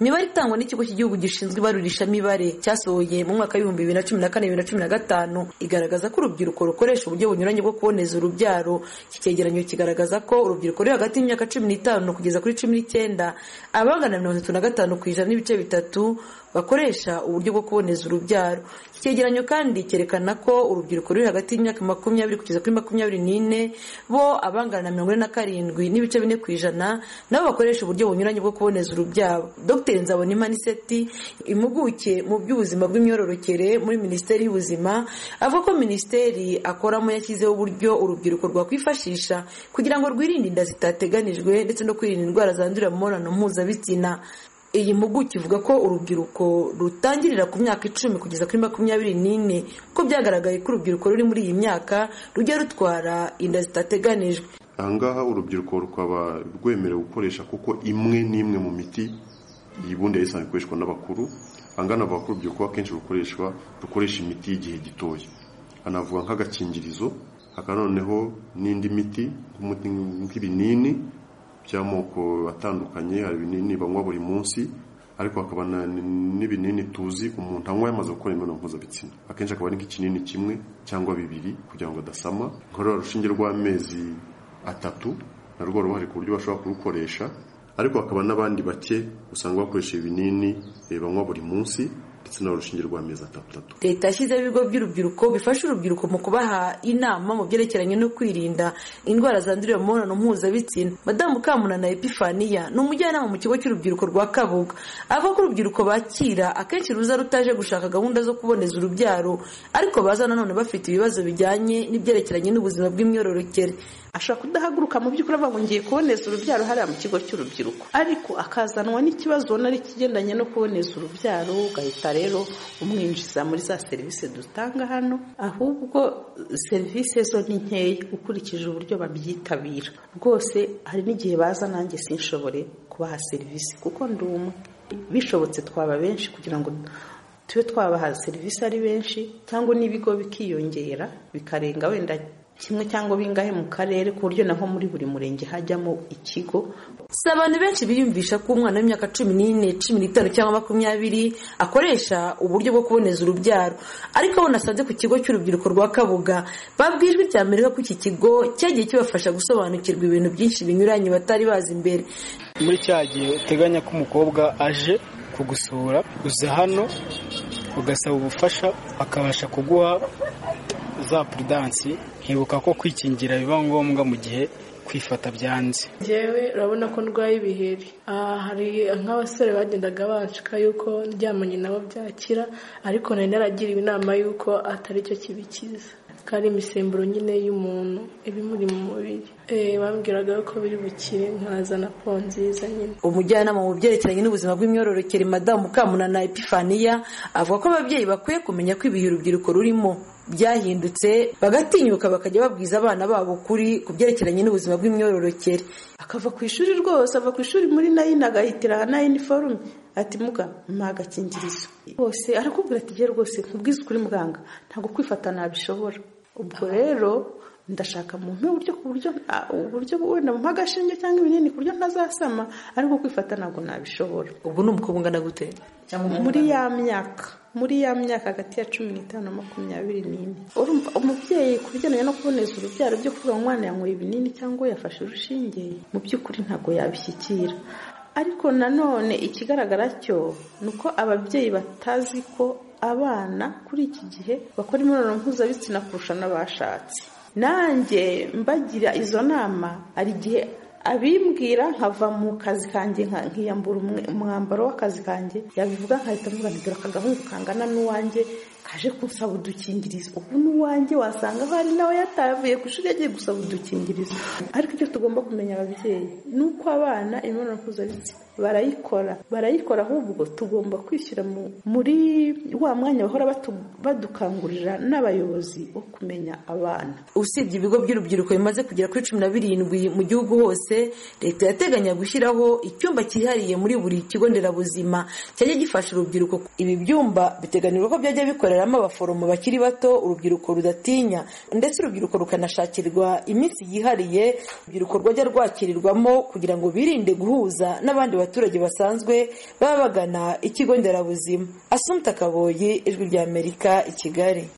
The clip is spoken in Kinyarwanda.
imibare itangwa n'ikigo cy'igihugu gishinzwe ibarurishamibare cyasohoye mu mwaka w'ibihumbi bibiri na cumi na kane bibiri na cumi na gatanu igaragaza ko urubyiruko rukoresha uburyo bunyuranye bwo kuboneza urubyaro iki cyegeranyo kigaragaza ko urubyiruko ruri hagati y'imyaka cumi n'itanu kugeza kuri cumi n'icyenda abangana na mirongo itatu na gatanu ku ijana n'ibice bitatu bakoresha uburyo bwo kuboneza urubyaro iki cyegeranyo kandi cyerekana ko urubyiruko ruri hagati y'imyaka makumyabiri kugeza kuri makumyabiri n'ine bo abangana na mirongo ine na karindwi n'ibice bine ku ijana nabo bakoresha uburyo bunyuranye bwo kuboneza urubyaro dr nzabonimana iseti impuguke mu by'ubuzima bw'imyororokere muri minisiteri y'ubuzima avuga ko minisiteri akoramo yashyizeho uburyo urubyiruko rwakwifashisha kugira ngo rwirinde inda zitateganijwe ndetse no kwirinda indwara zandurira mu mibonano mpuzabitsina iyi mpuguke ivuga ko urubyiruko rutangirira ku myaka icumi kugeza kuri makumyabiri n'ine ko byagaragaye ko urubyiruko ruri muri iyi myaka rujya rutwara inda zitateganijwe aha ngaha urubyiruko rukaba rwemerewe gukoresha kuko imwe n'imwe mu miti y'ubundi yayisanzwe ikoreshwa n'abakuru angana avuga ko urubyiruko akenshi rukoreshwa rukoresha imiti y'igihe gitoya anavuga nk'agakingirizo hakaba noneho n'indi miti nk'ibinini by'amoko atandukanye hari ibinini banywa buri munsi ariko hakaba n'ibinini tuzi umuntu anywa yamaze gukora imibonano mpuzabitsina akenshi akaba ari nk'ikinini kimwe cyangwa bibiri kugira ngo adasama nkorora urushinge rw'amezi atatu narwo ruhari ku buryo bashobora kurukoresha ariko hakaba n'abandi bake usanga bakoresha ibinini banywa buri munsi ndetse n'urushinge rw'amezi atandatu leta yashyizeho ibigo by'urubyiruko bifasha urubyiruko mu kubaha inama mu byerekeranye no kwirinda indwara zandurira mu mibonano mpuzabitsina madamu kamunana epifaniya ni umujyanama mu kigo cy'urubyiruko rwa kabuga avuga ko urubyiruko bakira akenshi ruza rutaje gushaka gahunda zo kuboneza urubyaro ariko baza nanone bafite ibibazo bijyanye n'ibyerekeranye n'ubuzima bw'imyororokere ashobora kudahaguruka mu by'ukuri avuga ngo ngiye kuboneza urubyaro hariya mu kigo cy'urubyiruko ariko akazanwa n'ikibazo nari kigendanye no kuboneza urubyaro ugahita rero umwinjiza muri za serivisi dutanga hano ahubwo serivisi zo ni nkeya ukurikije uburyo babyitabira rwose hari n'igihe baza nanjye sinshobore kubaha serivisi kuko ndi umwe bishobotse twaba benshi kugira ngo tube twabaha serivisi ari benshi cyangwa n'ibigo bikiyongera bikarenga wenda kimwe cyangwa bingahe mu karere ku buryo naho muri buri murenge hajyamo ikigo si abantu benshi biyumvisha ko umwana w'imyaka cumi n'ine cumi n'itanu cyangwa makumyabiri akoresha uburyo bwo kuboneza urubyaro ariko abo nasanze ku kigo cy'urubyiruko rwa kabuga babwijwe icya mbere ko iki kigo cyagiye kibafasha gusobanukirwa ibintu byinshi binyuranye batari bazi imbere muri cya gihe uteganya ko umukobwa aje kugusura uza hano ugasaba ubufasha akabasha kuguha za puridansi nkibuka ko kwikingira biba ngombwa mu gihe kwifata byanze ngewe urabona ko ndwaye ibiheri hari nk'abasore bagendaga banshika yuko ndyamanye nabo byakira ariko nari naragiriwe inama yuko atari cyo kibikiza ko ari imisemburo nyine y'umuntu ibimuri mu mubiri bambwiraga ko biri bukire nkazana po nziza nyine umujyanama mu byerekeranye n'ubuzima bw'imyororokere madamu kamunana epifaniya avuga ko ababyeyi bakwiye kumenya ko ibihe urubyiruko rurimo byahindutse bagatinyuka bakajya babwiza abana babo ukuri ku byerekeranye n'ubuzima bw'imyororokere akava ku ishuri rwose ava ku ishuri muri nayini agahitira aha nayini forume ati muga mpa agakingirizo bose arakubwira ati gere rwose nkubwize ukuri muganga ntabwo kwifata nabishobora ubwo rero ndashaka mu uburyo ku buryo uburyo wenda mu agashinge cyangwa ibinini ku buryo ntazasama ariko kwifata ntabwo nabishobora ubwo ni umukobwa ungana gute muri ya myaka muri ya myaka hagati ya cumi n'itanu na makumyabiri n'ine urumva umubyeyi ku bijyanye no kuboneza urubyaro byo kuvuga umwana yanyweye ibinini cyangwa yafashe urushinge mu by'ukuri ntabwo yabishyikira ariko nanone ikigaragara cyo ni uko ababyeyi batazi ko abana kuri iki gihe bakora imibonano mpuzabitsina kurusha n'abashatse nanjye mbagira izo nama hari igihe abimbwira nkava mu kazi kanjye nkiyambura umwambaro w'akazi kanjye yabivuga nkahita mvuga ntigura akagahungu kangana n'uwanjye kaje kunsaba udukingirizo ubu n'uwanjye wasanga hari nawe yatavuye ku ishuri yagiye gusaba udukingirizo ariko icyo tugomba kumenya ababyeyi ni uko abana imibonano mpuzabitsina barayikora barayikora ahubwo tugomba kwishyira muri wa mwanya bahora badukangurira n'abayobozi wo kumenya abana usibye ibigo by'urubyiruko bimaze kugera kuri cumi na birindwi mu gihugu hose leta yateganya gushyiraho icyumba cyihariye muri buri kigo nderabuzima cyajya gifasha urubyiruko ibi byumba biteganyirwa ko byajya bikorera hagaragaramo abaforomo bakiri bato urubyiruko rudatinya ndetse urubyiruko rukanashakirwa iminsi yihariye urubyiruko rwajya rwakirirwamo kugira ngo birinde guhuza n'abandi baturage basanzwe baba bagana ikigo nderabuzima asumta kaboyi ijwi ry'amerika i kigali